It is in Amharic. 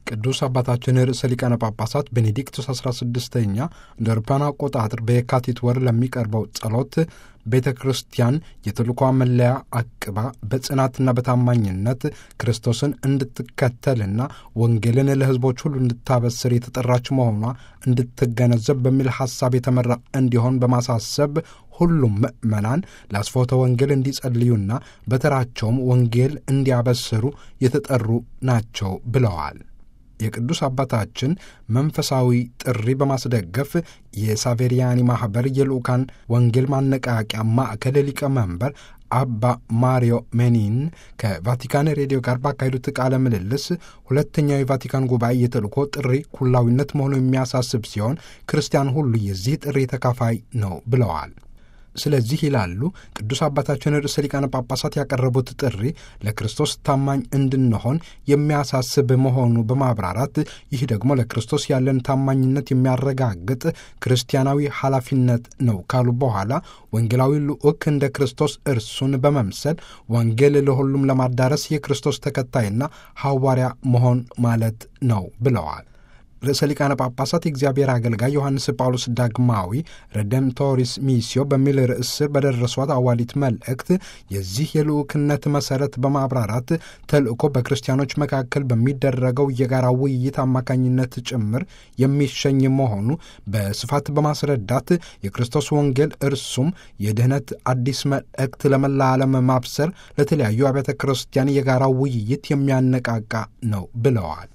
ቅዱስ አባታችን ርዕሰ ሊቃነ ጳጳሳት ቤኔዲክቱስ 16ኛ እንደ አውሮፓውያን አቆጣጠር በየካቲት ወር ለሚቀርበው ጸሎት ቤተ ክርስቲያን የተልኳ መለያ አቅባ በጽናትና በታማኝነት ክርስቶስን እንድትከተልና ወንጌልን ለሕዝቦች ሁሉ እንድታበስር የተጠራች መሆኗ እንድትገነዘብ በሚል ሐሳብ የተመራ እንዲሆን በማሳሰብ ሁሉም ምዕመናን ለአስፎተ ወንጌል እንዲጸልዩና በተራቸውም ወንጌል እንዲያበስሩ የተጠሩ ናቸው ብለዋል። የቅዱስ አባታችን መንፈሳዊ ጥሪ በማስደገፍ የሳቬሪያኒ ማኅበር የልዑካን ወንጌል ማነቃቂያ ማዕከል ሊቀመንበር አባ ማሪዮ ሜኒን ከቫቲካን ሬዲዮ ጋር ባካሄዱት ቃለ ምልልስ ሁለተኛው የቫቲካን ጉባኤ የተልእኮ ጥሪ ኩላዊነት መሆኑ የሚያሳስብ ሲሆን ክርስቲያን ሁሉ የዚህ ጥሪ ተካፋይ ነው ብለዋል። ስለዚህ ይላሉ ቅዱስ አባታችን ርዕሰ ሊቃነ ጳጳሳት ያቀረቡት ጥሪ ለክርስቶስ ታማኝ እንድንሆን የሚያሳስብ መሆኑ በማብራራት ይህ ደግሞ ለክርስቶስ ያለን ታማኝነት የሚያረጋግጥ ክርስቲያናዊ ኃላፊነት ነው ካሉ በኋላ ወንጌላዊ ልዑክ እንደ ክርስቶስ እርሱን በመምሰል ወንጌል ለሁሉም ለማዳረስ የክርስቶስ ተከታይና ሐዋርያ መሆን ማለት ነው ብለዋል። ርዕሰ ሊቃነ ጳጳሳት የእግዚአብሔር አገልጋይ ዮሐንስ ጳውሎስ ዳግማዊ ረደምቶሪስ ሚስዮ በሚል ርዕስ ስር በደረሷት አዋሊት መልእክት የዚህ የልዑክነት መሠረት በማብራራት ተልእኮ በክርስቲያኖች መካከል በሚደረገው የጋራ ውይይት አማካኝነት ጭምር የሚሸኝ መሆኑ በስፋት በማስረዳት የክርስቶስ ወንጌል እርሱም የድኅነት አዲስ መልእክት ለመላ ዓለም ማብሰር ለተለያዩ አብያተ ክርስቲያን የጋራ ውይይት የሚያነቃቃ ነው ብለዋል።